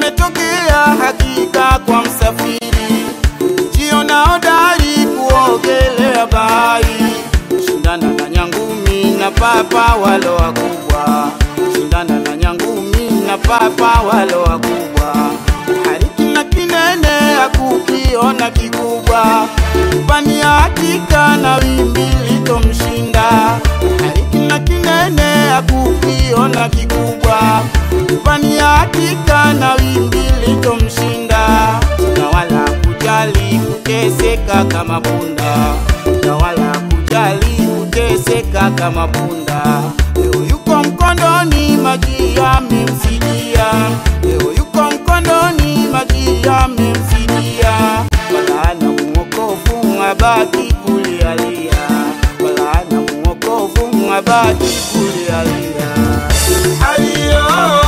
yametokea hakika kwa msafiri, jiona hodari kuogelea bahari, shindana na nyangumi na papa walo wakubwa, shindana na nyangumi na papa walo wakubwa, hariki na kinene hakukiona kikubwa, upania hakika na wimbi litomshinda, hariki na kinene hakukiona kikubwa, upania hakika na wimbi litomshinda, na wala kujali kuteseka kama punda, na wala kujali kuteseka kama punda. Leo yuko mkondoni, maji yamemsidia. Leo yuko mkondoni, maji yamemsidia. Wala ana mwokovu, abaki kulialia. Wala ana mwokovu, abaki kulialia. Aliyo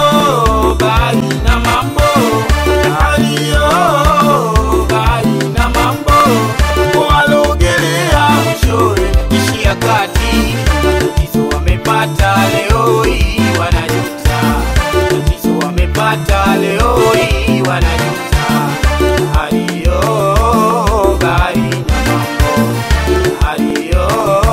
bali na mambo, aliyo bali na mambo, walogelea mwishowe ishia kati. Tatizo wamepata leo hii wanajuta, tatizo wamepata leo hii wanajuta. Aliyo bali na mambo, aliyo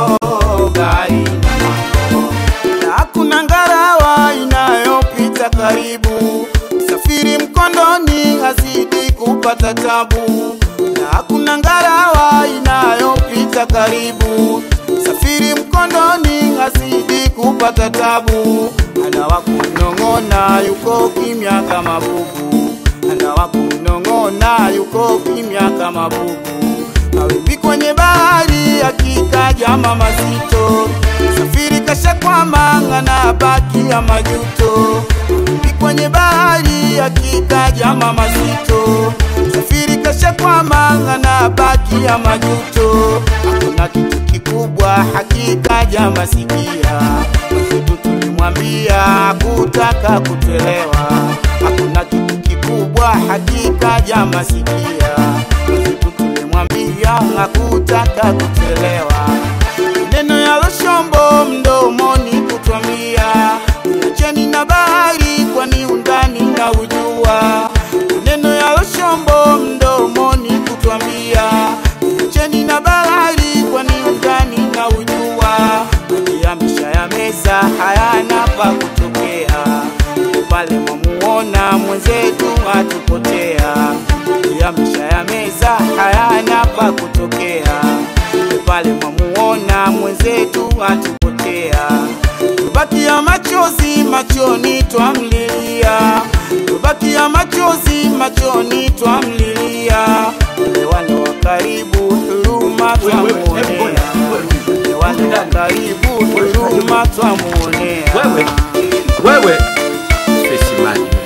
bali na mambo na hakuna ngarawa inayopita karibu. Safiri mkondoni hazidi kupata tabu, na hakuna ngarawa inayopita karibu. Safiri mkondoni hazidi kupata tabu, ana wa kunong'ona yuko kimya kama bubu, ana wa kunong'ona yuko kimya kama bubu. Mawimbi kwenye bahari hakika jama mazito, safiri kashakwama ng'ana baki ya majuto. Mawimbi kwenye bahari hakika jama mazito, safiri kashakwama ng'ana baki ya majuto. Hakuna kitu kikubwa hakika jama sikia, mwenzetu tulimwambia hakutaka kuchelewa. Hakuna kitu kikubwa hakika jama sikia, mwenzetu tulimwambia hakutaka kuchelewa. Neno ya Loshombo mdomoni kutwambia, acheni na bahari, kwani undani na ujua. Neno ya Loshombo mdomoni kutwambia, acheni na bahari, kwani undani na ujua. Maji yamesha ya meza hayana pa kutokea, pale mwamuona mwenzetu atupotea. Maji yamesha ya meza hayana pa kutokea, pale mwamuona mwenzetu atupotea. Tubakia machozi machoni twamlilia, tubakia machozi machoni twamlilia. Wale wale wa karibu huruma twamuonea, wale wale wa karibu huruma twamuonea. Wewe, wewe, Fesi Maji.